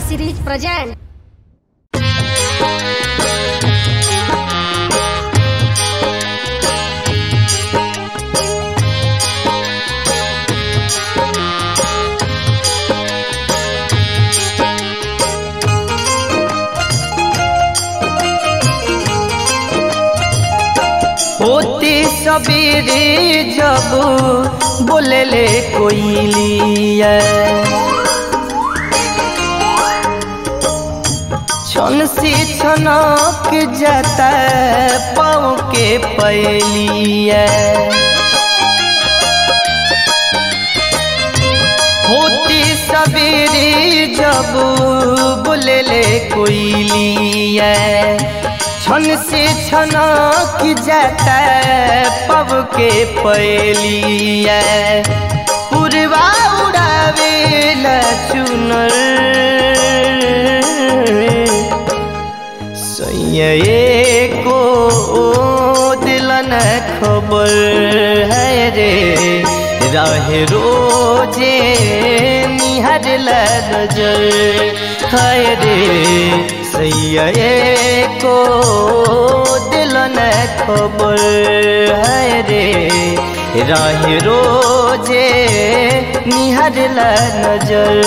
series present. होती सबेरे जब बोलेले कोइलिया छन से छनक जाता पाँव के पैलिया होती सबेरे जब बोलेले कोइलिया छन से छना की जाता पब के पैलिया पुरवा उड़ावे चुनर सैये को दिलन खबर है रे रहे रोजे निहर नजर है रे सैये को दिलन खबर है रे रहे रोजे निहर नजर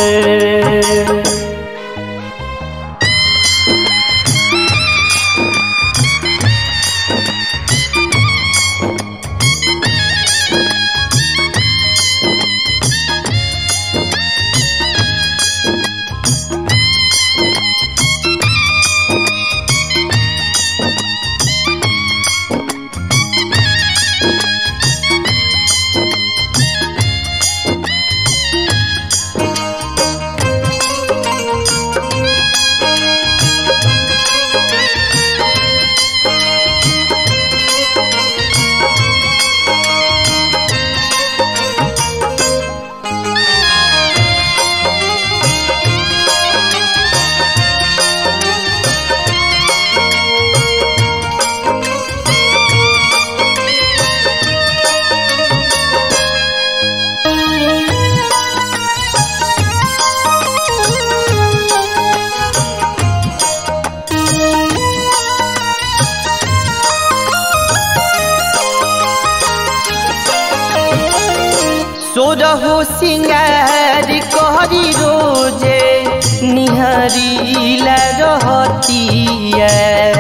सोरहो सिंगार कहरी रोजे निहरीला रहतिया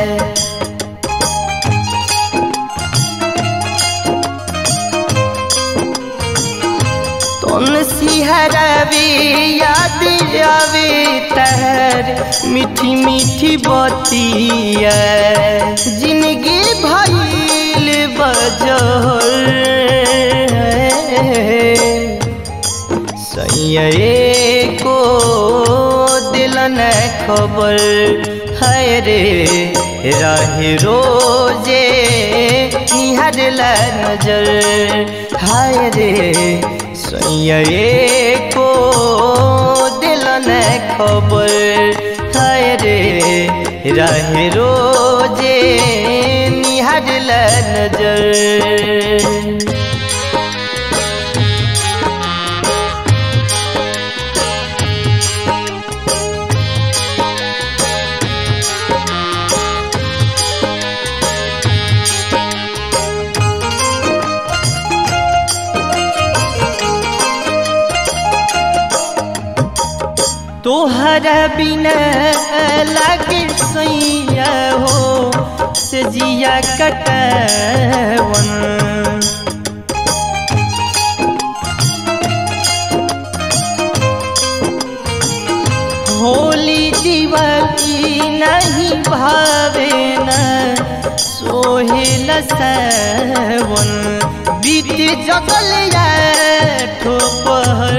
तन सिहरावे याद आवे तहर मीठी मीठी बतिया जिंदगी भइल बजर सैये को दिलन खबर है रे रहे रोजे निहर नजर हाय रे सैये को दिलन खबर है रे रहे रोजे निहर नजर तोहरा बिना लागे सैया हो से जिया कटवन होली दिवाली नहीं भावे न सोहेल सवन बीत जगल या ठोपहर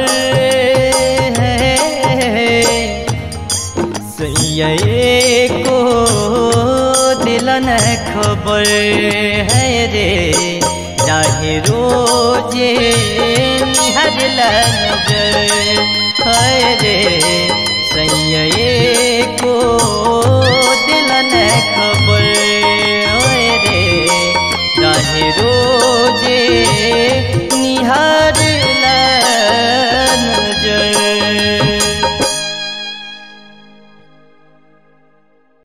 सैये को दिलन खबर है रे चाहे रोजे निहर नजर है रे सैये को